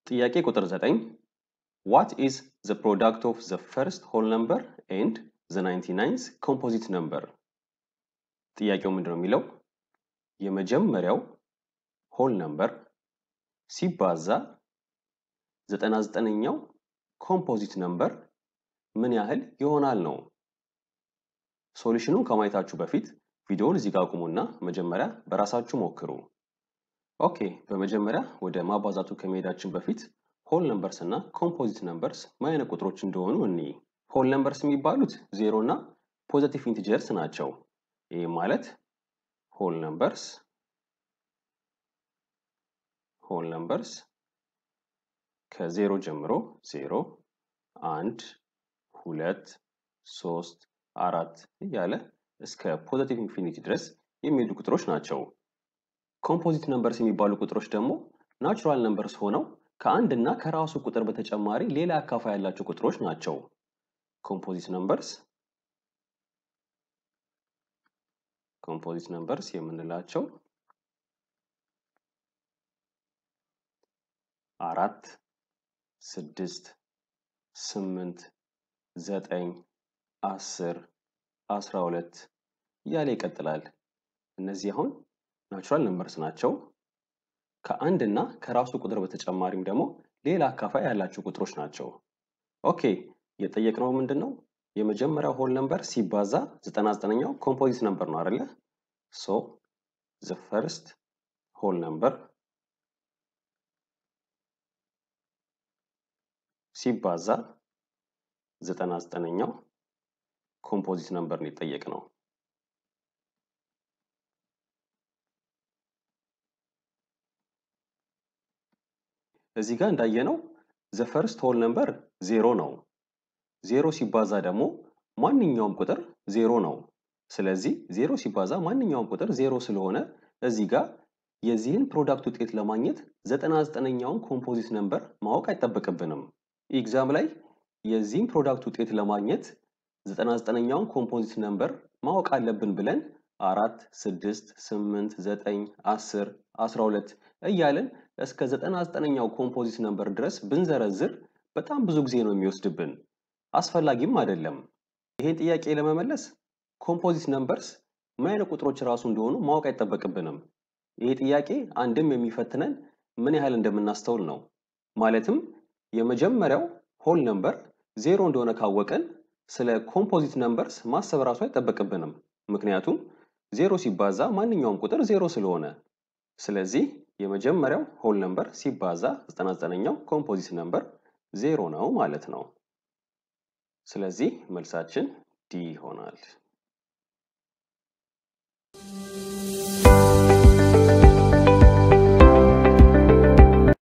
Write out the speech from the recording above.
ጥያቄ ቁጥር 9 What is the product of the first whole number and the 99th composite number? ጥያቄው ምንድን ነው የሚለው የመጀመሪያው ሆል ነምበር ሲባዛ 99ኛው ኮምፖዚት ነምበር ምን ያህል ይሆናል ነው። ሶሉሽኑን ከማየታችሁ በፊት ቪዲዮውን እዚህ ጋር አቁሙና መጀመሪያ በራሳችሁ ሞክሩ። ኦኬ፣ በመጀመሪያ ወደ ማባዛቱ ከመሄዳችን በፊት ሆል ነምበርስ እና ኮምፖዚት ነምበርስ ምን አይነት ቁጥሮች እንደሆኑ እኒ ሆል ነምበርስ የሚባሉት ዜሮ እና ፖዘቲቭ ኢንቲጀርስ ናቸው። ይህ ማለት ሆል ነምበርስ ሆል ነምበርስ ከዜሮ ጀምሮ ዜሮ፣ አንድ፣ ሁለት፣ ሶስት፣ አራት እያለ እስከ ፖዘቲቭ ኢንፊኒቲ ድረስ የሚሄዱ ቁጥሮች ናቸው። ኮምፖዚት ነምበርስ የሚባሉ ቁጥሮች ደግሞ ናቹራል ነምበርስ ሆነው ከአንድ እና ከራሱ ቁጥር በተጨማሪ ሌላ አካፋይ ያላቸው ቁጥሮች ናቸው። ኮምፖዚት ነምበርስ ኮምፖዚት ነምበርስ የምንላቸው አራት፣ ስድስት፣ ስምንት፣ ዘጠኝ፣ አስር፣ አስራ ሁለት እያለ ይቀጥላል። እነዚህ አሁን ናቹራል ነምበርስ ናቸው። ከአንድ እና ከራሱ ቁጥር በተጨማሪም ደግሞ ሌላ አካፋይ ያላቸው ቁጥሮች ናቸው። ኦኬ የጠየቅነው ምንድን ነው? የመጀመሪያው ሆል ነምበር ሲባዛ 99ኛው ኮምፖዚት ነምበር ነው አይደለ? ሶ ዘ ፈርስት ሆል ነምበር ሲባዛ 99ኛው ኮምፖዚት ነምበር ነው የጠየቅነው። እዚህ ጋር እንዳየነው ዘ ፈርስት ሆል ነምበር ዜሮ ነው። ዜሮ ሲባዛ ደግሞ ማንኛውም ቁጥር ዜሮ ነው። ስለዚህ ዜሮ ሲባዛ ማንኛውም ቁጥር ዜሮ ስለሆነ እዚህ ጋር የዚህን ፕሮዳክት ውጤት ለማግኘት ዘጠና ዘጠነኛውን ኮምፖዚት ነምበር ማወቅ አይጠበቅብንም። ኤግዛም ላይ የዚህን ፕሮዳክት ውጤት ለማግኘት ዘጠና ዘጠነኛውን ኮምፖዚት ነምበር ማወቅ አለብን ብለን አራት፣ ስድስት፣ ስምንት፣ ዘጠኝ፣ አስር፣ አስራ ሁለት እያለን እስከ ዘጠና ዘጠነኛው ኮምፖዚት ነምበር ድረስ ብንዘረዝር በጣም ብዙ ጊዜ ነው የሚወስድብን። አስፈላጊም አይደለም። ይሄን ጥያቄ ለመመለስ ኮምፖዚት ነምበርስ ምን አይነት ቁጥሮች ራሱ እንደሆኑ ማወቅ አይጠበቅብንም። ይሄ ጥያቄ አንድም የሚፈትነን ምን ያህል እንደምናስተውል ነው። ማለትም የመጀመሪያው ሆል ነምበር ዜሮ እንደሆነ ካወቀን ስለ ኮምፖዚት ነምበርስ ማሰብ ራሱ አይጠበቅብንም። ምክንያቱም ዜሮ ሲባዛ ማንኛውም ቁጥር ዜሮ ስለሆነ። ስለዚህ የመጀመሪያው ሆል ነምበር ሲባዛ 99ኛው ኮምፖዚት ነምበር ዜሮ ነው ማለት ነው። ስለዚህ መልሳችን ዲ ይሆናል።